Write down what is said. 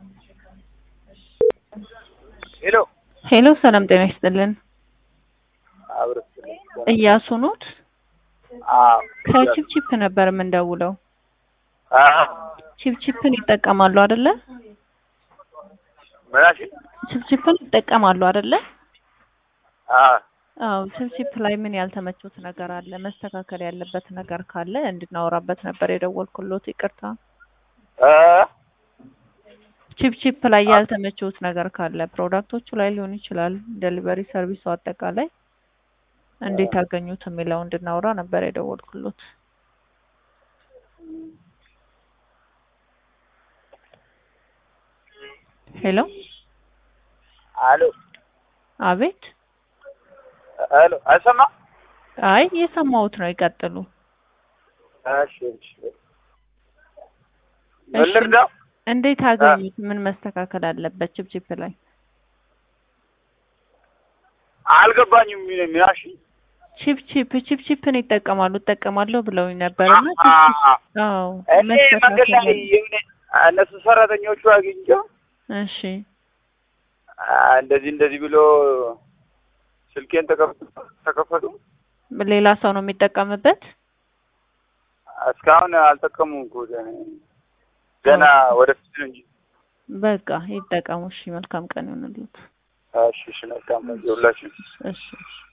ሄሎ ሄሎ ሰላም ጤና ይስጥልን። አብረስ እያሱ ኖት? አዎ ከቺፕቺፕ ነበር የምንደውለው። አዎ ቺፕቺፕን ይጠቀማሉ አይደለ? ምናሽ ቺፕቺፕን ይጠቀማሉ አይደለ? አዎ አዎ ቺፕቺፕ ላይ ምን ያልተመቹት ነገር አለ? መስተካከል ያለበት ነገር ካለ እንድናወራበት ነበር የደወልኩሎት። ይቅርታ። እ ቺፕቺፕ ላይ ያልተመቹት ነገር ካለ ፕሮዳክቶቹ ላይ ሊሆን ይችላል፣ ዴሊቨሪ ሰርቪሱ አጠቃላይ እንዴት አገኙት የሚለው እንድናወራ ነበር የደወልኩሎት። ሄሎ አሎ አቤት። አሎ አይሰማ አይ እየሰማሁት ነው፣ ይቀጥሉ። እሺ እሺ ምን ልርዳው? እንዴት አገኙት? ምን መስተካከል አለበት ቺፕቺፕ ላይ? አልገባኝም። ምናሽ ቺፕቺፕ ቺፕቺፕን ይጠቀማሉ እጠቀማለሁ ብለውኝ ነበርና አዎ እኔ መንገድ መስተካከል ላይ አለ- የሆነ እነሱ ሰራተኞቹ አግኝቼው እሺ አ፣ እንደዚህ እንደዚህ ብሎ ስልኬን ተከፈቱ ተከፈቱ። ሌላ ሰው ነው የሚጠቀምበት። እስካሁን አልጠቀሙም እኮ ገና ወደፊት ነው እንጂ። በቃ ይጠቀሙ። እሺ መልካም ቀን ይሁንልዎት። እሺ እሺ፣ መልካም ነው ሁላችን እሺ እሺ